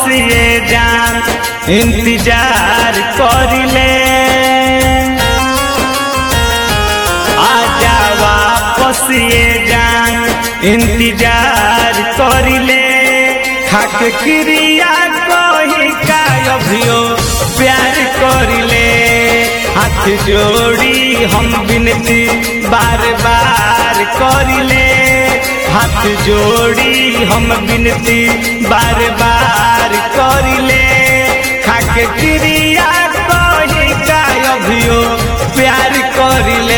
ये जान इंतजार करिले आजा वापस ये जान इंतजार करिले खाक क्रिया कही का अभियो प्यार करिले हाथ जोड़ी हम बिनती बार बार करिले हाथ जोड़ी हम बिनती बार बार करिले खाक क्रिया कही का अभियो प्यार करिले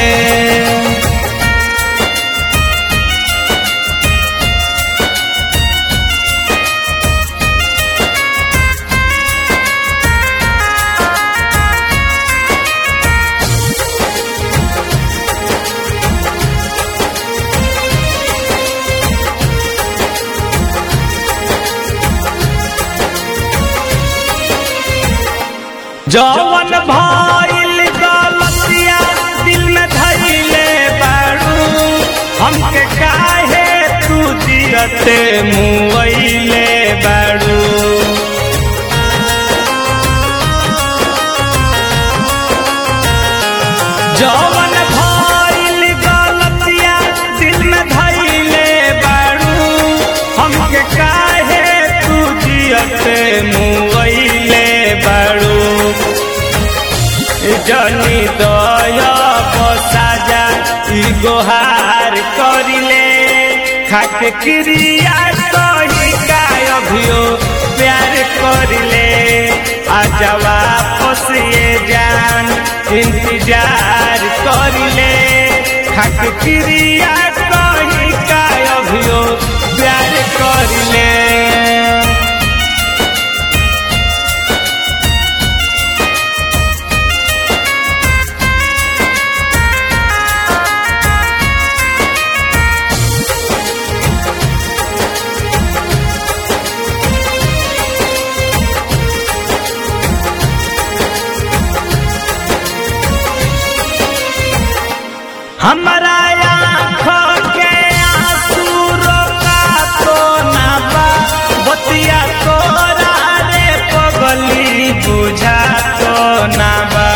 जवन भइल गलतिया दिल में धइले बाड़ू हमके काहे तू जियते मुइले बाड़ू जवन भइल गलतिया दिल में धइले बाड़ू हमके काहे तू जियते मुइले बाड़ू जनी दया बसाजा ई गोहार करिले खाक क्रिया कही का अभियो प्यार करिले आजा वापस ये जान इंतजार करिले खाक क्रिया कही का अभियो प्यार करिले हमारा आँखों के आंसू रोका तो ना बा बतिया तोरा रे पगली बुझा तो ना बा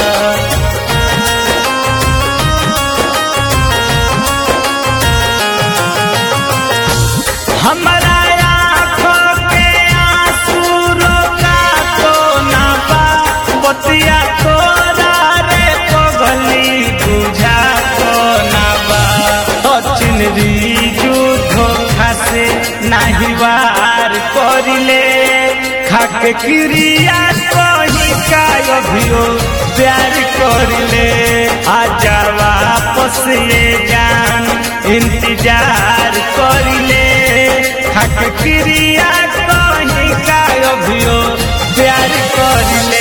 हमारा आँखों के आंसू रोका तो ना बा बतिया तोरा रे पगली बुझा तो ना बा सचिन युद्ध खासे नाही वार करिले खाक क्रिया कही का अभियो प्यार करिले आजा वापस ये जान इंतजार करिले खाक क्रिया कही का अभियो प्यार करिले